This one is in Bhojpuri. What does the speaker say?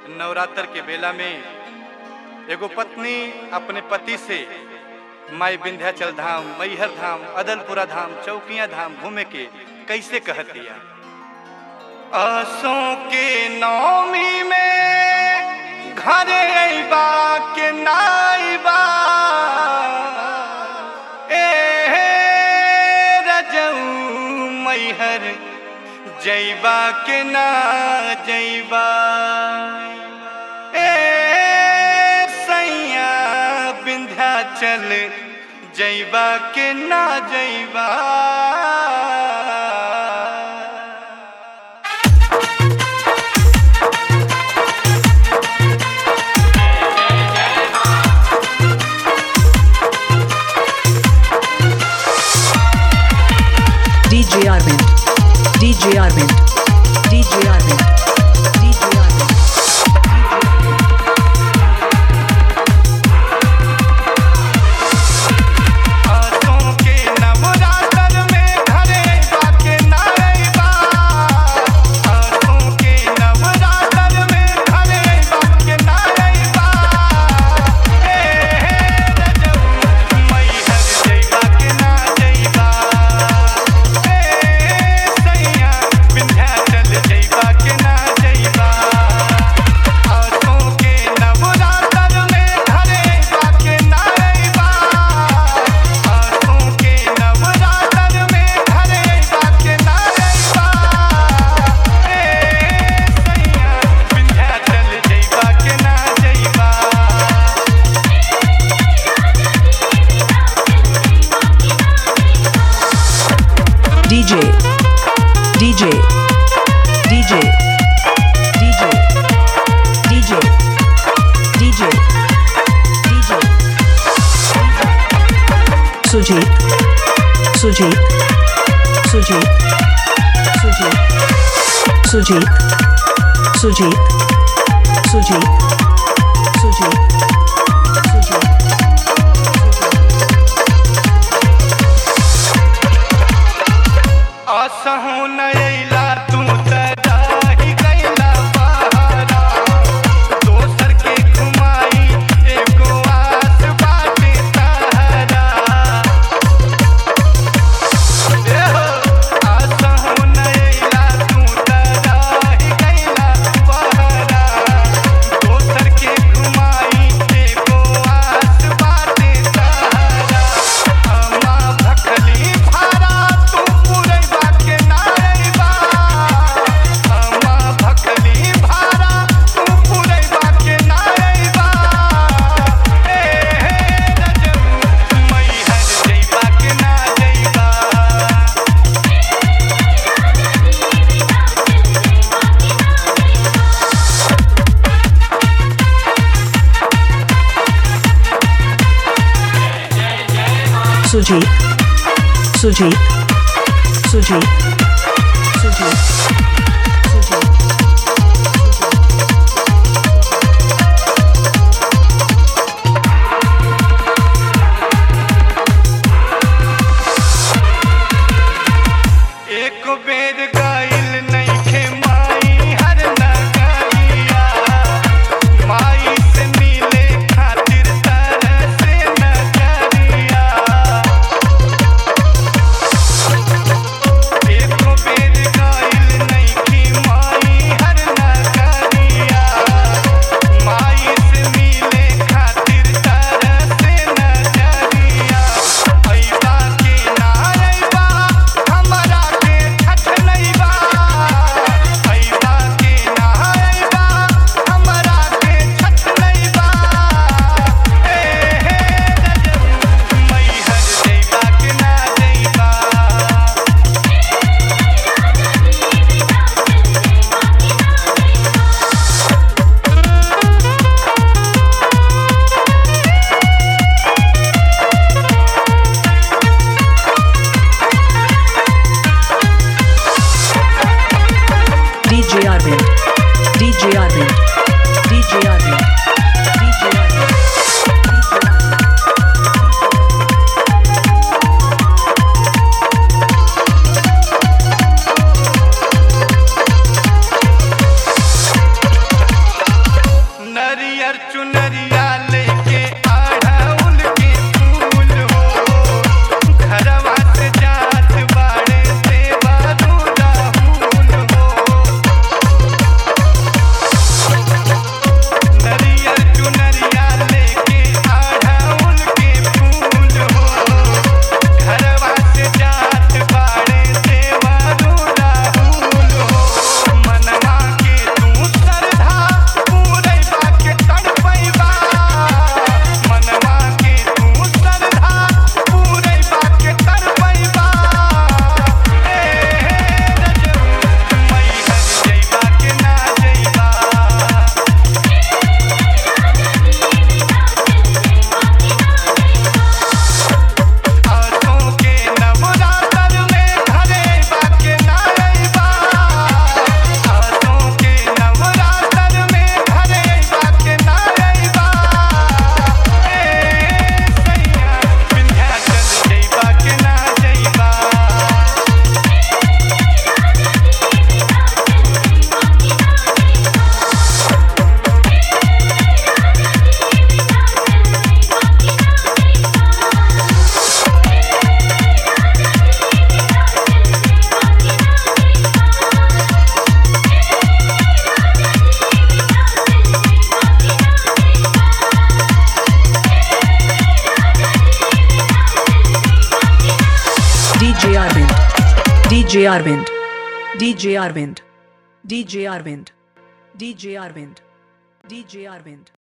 नवरात्र के बेला में एगो पत्नी अपने पति से माई विंध्याचल धाम मैहर धाम अदलपुरा धाम चौकिया धाम घूमे के कैसे कहतिया आसों के नौमी में घरे अइबा के नाइबा ए रजऊ मैहर जैबा के ना जैबा ए सैया विंध्याचल जैबा के ना जैबा DJ Arvind. DJ Arvind. DJ Arvind. DJ Arvind. आसों के नवरात्र में घरे बाके नाइबा आसों के नवरात्र में घरे बाके नाइबा ए रजऊ मैहर जइबा के ना जइबा ए सैया विंध्याचल जइबा के ना जइबा आसों के नवरात्र में घरे बाके नाइबा आसों के नवरात्र में घरे बाके नाइबा ए सैया विंध्याचल जइबा के ना जइबा DJ. DJ. DJ. DJ. DJ. DJ. DJ. Sujit. Sujit. Sujit. Sujit. Sujit. Sujit. Sujit. Sujit. Sujit. असहु नैला तू तराही गैला बहारा दोसर के घुमाई एगो आस बाटे तहरा एहो असहु नैला तू तराही गैला बहारा दोसर के घुमाई एगो आस बाटे तहरा अम्मा भखली भारा तू पुरैबा के नाइबा अम्मा भखली भारा तू पुरैबा के नाइबा ए रजऊ मैहर जइबा के ना जइबा Sujit. Sujit. Sujit. Sujit. Sujit. एक बेर गाइल नइखे माई हर नगरिया माई से मिले खातिर तरसे नजरिया एक बेर गाइल नइखे माई हर नगरिया माई से मिले खातिर तरसे नजरिया अइबा के ना अइबा हमरा के ठठलइबा अइबा के ना अइबा हमरा के ठठलइबा ए हे रजऊ मैहर जइबा के ना जइबा DJ Arvind. DJ Arvind. DJ Arvind. DJ Arvind. DJ Arvind. DJ Arvind. DJ Arvind. DJ Arvind. DJ Arvind.